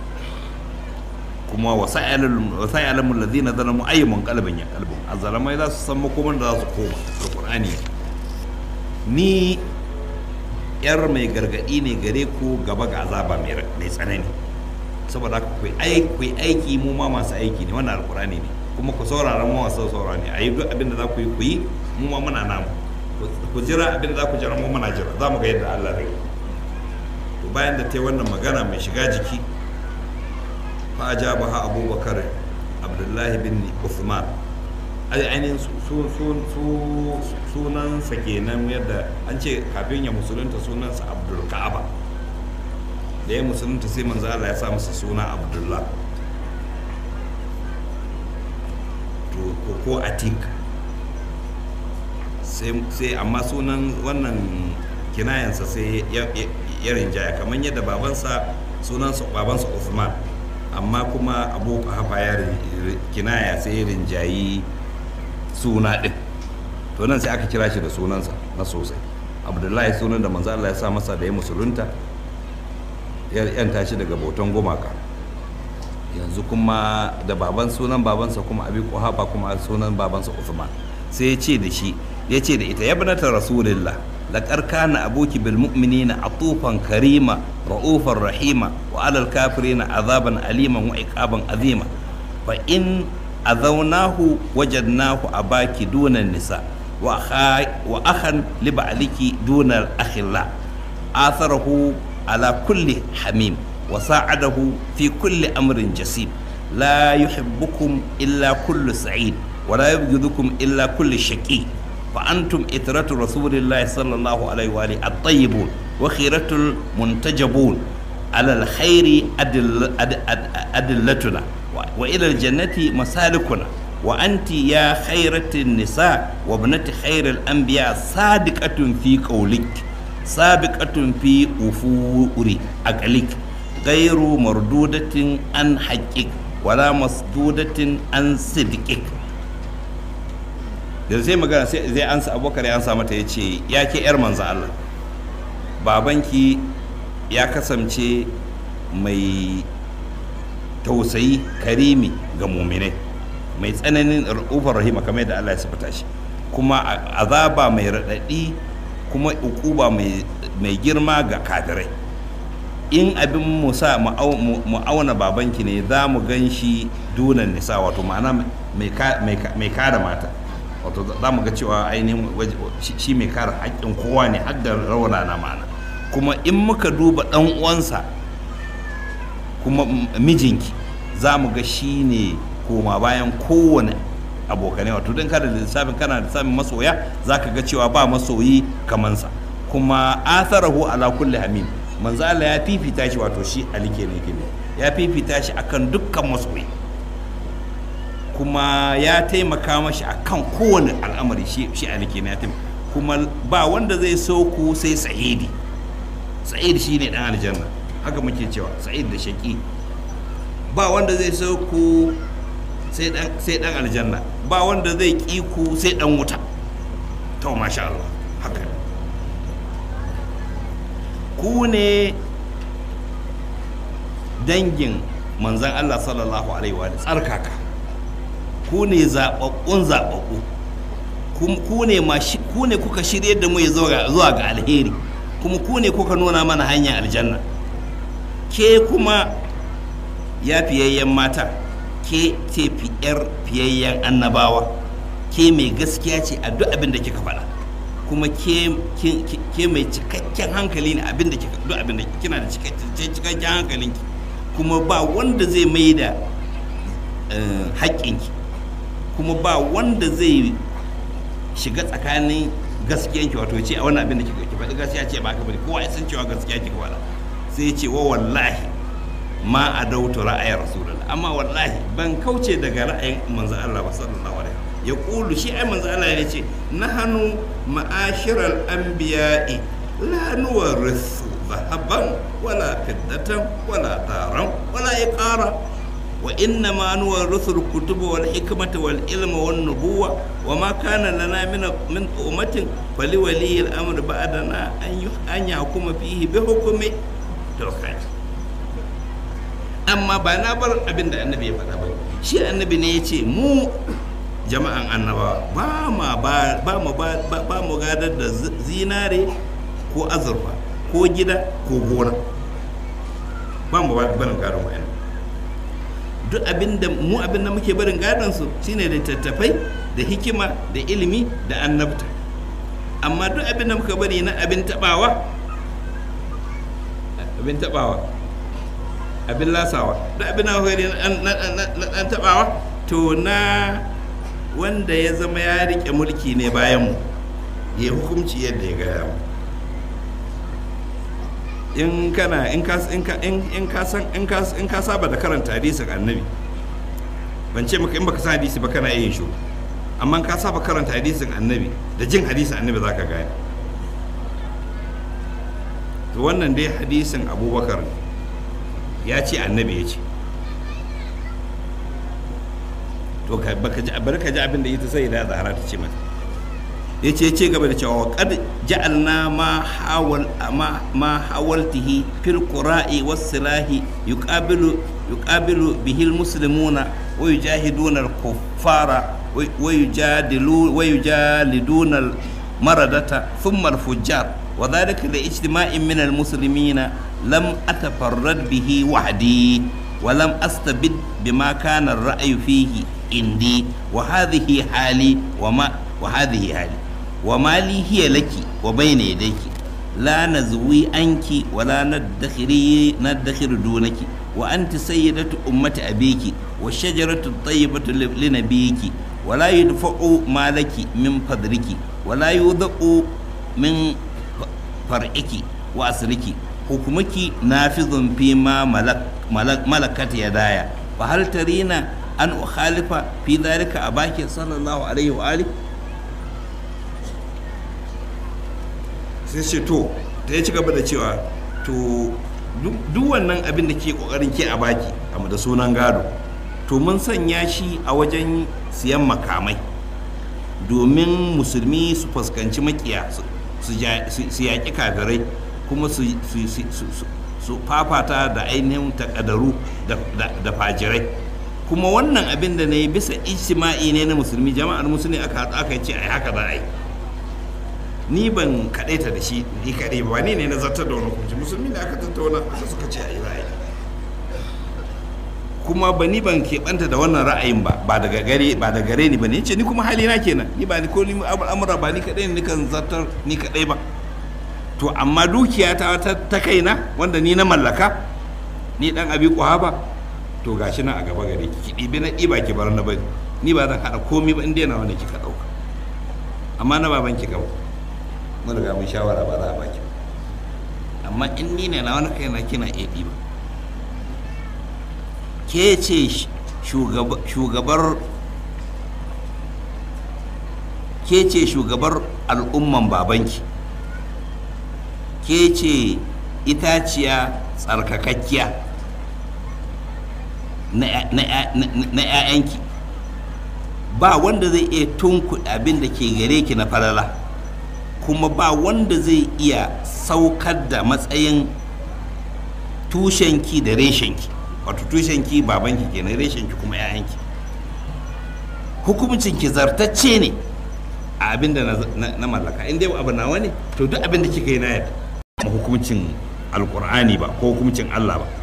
kuma wasa'alamu ladina zalamu ayyuman qalbin ya qalbun azzalamai za su san makoman da za su koma alqur'ani ni yar mai gargadi ne gare ku gaba ga azaba mai mai tsanani saboda haka ku ai ku aiki mu ma masu aiki ne wannan alqur'ani ne kuma ku saurara mu masu saurara ne ayi duk abin da za ku yi ku yi mu ma muna namu ku jira abin da za ku jira mu muna jira za mu ga yadda Allah zai to bayan da ta yi wannan magana mai shiga jiki فأجابها أبو بكر عبد الله بن عثمان ai ainihin sunansa kenan yadda an ce kafin ya musulunta sunansa abdul ka'aba da ya musulunta sai manzo Allah ya sa masa suna abdullah to ko- ko atik sai sai amma sunan wannan kinayansa sai ya ya- ya rinjaya kamar yadda babansa sunansa babansa Uthman amma kuma abu hafa ya rin- kinaya sai ya rinjayi suna ɗin to nan sai aka kira shi da sunansa na sosai abdullahi sunan da manzo Allah ya sa masa da ya musulunta ya yanta shi daga bautan gumaka yanzu kuma da baban sunan babansa kuma abi kuhafa kuma sunan babansa Uthman sai ya ce da shi ya ce da ita ya binata rasulillah laqad kana abuki bil mu'minina atufan karima ra'ufan rahima wa alal kafirina azaban aliman wa iqaban azima fa in azawnahu wajadnahu abaki duna nisa wa akha wa akhan li ba'liki duna akhilla atharahu ala kulli hamim وساعده في كل أمر جسيم لا يحبكم إلا كل سعيد ولا يبغضكم إلا كل شقي فأنتم إترة رسول الله صلى الله عليه وآله الطيبون وخيرة المنتجبون على الخير أدل أدل أدلتنا وإلى الجنة مسالكنا وأنت يا خيرة النساء وابنة خير الأنبياء صادقة في قولك سابقة في أفور أقلك غير مردودة عن حقك ولا مسدودة عن صدقك da zai magana sai zai ansa abubakar ya ansa mata ya ce ya ke yar manzo Allah babanki ya kasance mai tausayi karimi ga muminai mai tsananin rufar rahima kamar yadda Allah ya sifata shi kuma azaba mai raɗaɗi kuma ukuba mai girma ga kadirai in abin musa mu auna babanki ne za mu gan shi dunan nisa wato ma'ana mai kare mata wato za mu ga cewa ainihin shi mai kare haƙƙin kowa ne har da rauna na ma'ana kuma in muka duba ɗan uwansa kuma mijinki za mu ga shi ne koma bayan kowane abokanai wato don kada da lissafin kana da lissafin masoya za ka ga cewa ba masoyi kamansa kuma atharahu ala kulli hamim manzo Allah ya fifita shi wato shi Ali kenan kenan ya fifita shi akan dukkan masoyi kuma ya taimaka mashi akan kowane al'amari shi shi Ali kenan ya taimaka kuma ba wanda zai so ku sai sa'idi sa'id shine dan aljanna haka muke cewa sa'id da shaki ba wanda zai so ku sai dan aljanna ba wanda zai ƙi ku sai dan wuta to masha Allah haka ku ne dangin manzan Allah sallallahu alaihi wa tsarkaka ku ne zaɓaɓɓun zaɓaɓɓu ku ne ku ne kuka shirye da mu zuwa ga alheri kuma ku ne kuka nuna mana hanyar aljanna ke kuma ya fiyayyen mata ke ce fiyar fiyayyen annabawa ke mai gaskiya ce a duk abin da kika faɗa kuma ke mai cikakken hankali ne abin da kika duk abin da kina da cikakken hankalinki kuma ba wanda zai mai da haƙƙinki kuma ba wanda zai shiga tsakanin gaskiyanki wato ce a wannan abin da kika faɗi gaskiya ce ba ka bane kowa ya san cewa gaskiya kika faɗa sai ce wa wallahi ma a dautu ra'ayar rasulullah amma wallahi ban kauce daga ra'ayin manzo Allah ba sallallahu alaihi ya kulu shi ai manzo Allah ya ce nahanu ma'ashiral anbiya'i la nuwarithu zahaban wala fiddatan wala daran wala iqara wa inna ma nuwarithu al-kutuba wal hikmata wal ilma wan nubuwa wa ma kana lana min min ummatin fali wali al-amr ba'dana an an yahkuma fihi bi hukmi to kai amma ba na bar abin da annabi ya faɗa ba shi annabi ne ya ce mu jama'an annabawa ba ma ba mu ba mu gadar da zinare ko azurfa ko gida ko gona ba mu barin gadon wa'yan duk abin da mu abin da muke barin gadon su shine da tattafai da hikima da ilimi da annabta amma duk abin da muka bari na abin tabawa abin tabawa abin lasawa da abin na ɗan taɓawa to na wanda ya zama ya riƙe mulki ne bayan mu ya hukumci yadda ya gaya mu in kana in ka in ka in ka san in ka in ka saba da karanta hadisin annabi ban ce maka in baka san hadisi ba kana yin shi amma ka saba karanta hadisin annabi da jin hadisin annabi zaka gane to wannan dai hadisin abubakar ne ya ce annabi ya ce to bari ka ji abin da ita sai da zahara ta ce mata ya ce ce gaba da cewa kad ja'alna ma hawal ma hawaltihi fil qura'i was silahi yuqabilu yuqabilu bihi al muslimuna wa yujahiduna al kuffara wa yujadilu wa yujaliduna al maradata thumma al fujjar وذلك لاجتماع من المسلمين لم أتفرد به وحدي ولم أستبد بما كان الرأي فيه عندي وهذه حالي وما وهذه حالي وما لي هي لك وبين يديك la nazwi anki wala nadakhiri nadakhir dunaki wa anti sayyidatu ummati abiki wa shajaratu tayyibatu li nabiyiki wala yudfa'u malaki min fadriki wala yudha'u min far'iki wa asriki hukumaki nafizun fi ma malak malakat yadaya fa hal tarina an ukhalifa fi dhalika abaki sallallahu alaihi wa alihi sai ce to ta ya ci gaba da cewa to duk wannan abin da ke kokarin ke a baki amma da sunan gado to mun sanya shi a wajen siyan makamai domin musulmi su fuskanci makiya su yaƙi kafirai kuma su fafata da ainihin takadaru da fajirai kuma wannan abin da na yi bisa ijtima'i ne na musulmi jama'ar musulmi aka aka ce ai haka za a yi ni ban kaɗaita da shi ni kaɗai ba ni ne na zartar da wani hukunci musulmi ne aka tattauna aka suka ce a yi ra'ayi kuma ba ni ban keɓanta da wannan ra'ayin ba ba daga gare ba da gare ni ba ne ce ni kuma hali na kenan ni ba ni ko ni al'amura ba ni kaɗai ne kan zartar ni kaɗai ba to amma dukiya ta ta kaina wanda ni na mallaka ni dan abi ba to gashi na a gaba gare ki ɗibi na ɗiba ki bar na bari ni ba zan haɗa komi ba in dai na wanda kika ɗauka amma na baban ki gaba mun riga mun shawara ba za a baki amma in ni ne na wani kai na kina iya ɗiba ke ce shugabar ke ce shugabar al'umman babanki ke ce itaciya tsarkakakkiya na 'ya'yanki ba wanda zai iya tunkuɗa abin da ke gare ki na falala kuma ba wanda zai iya saukar da matsayin tushenki da reshenki wato tushenki babanki kenan reshenki kuma 'ya'yanki hukumuncinki zartacce ne a abin da na mallaka in dai abu nawa ne to duk abin da kika yi na yadda ba hukuncin alkur'ani ba ko hukuncin allah ba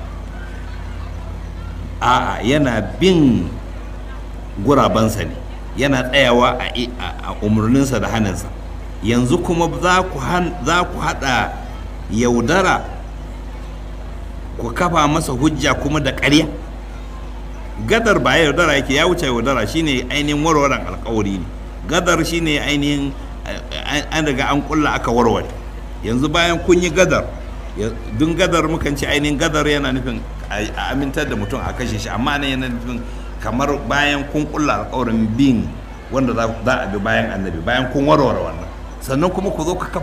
a'a yana bin gurabansa ne yana tsayawa a umarninsa da hannunsa yanzu kuma za ku haɗa yaudara ku kafa masa hujja kuma da ƙarya gadar ba yaudara yake ya wuce yaudara shine ainihin warwaran alkawari ne gadar shine ainihin an daga an kulla aka warware yanzu bayan kun yi gadar dun gadar mukan ce ainihin gadar yana nufin a amintar da mutum a kashe shi amma nan yana nufin kamar bayan kun kulla alkawarin bin wanda za a bi bayan annabi bayan kun warware wannan sannan kuma ku zo ka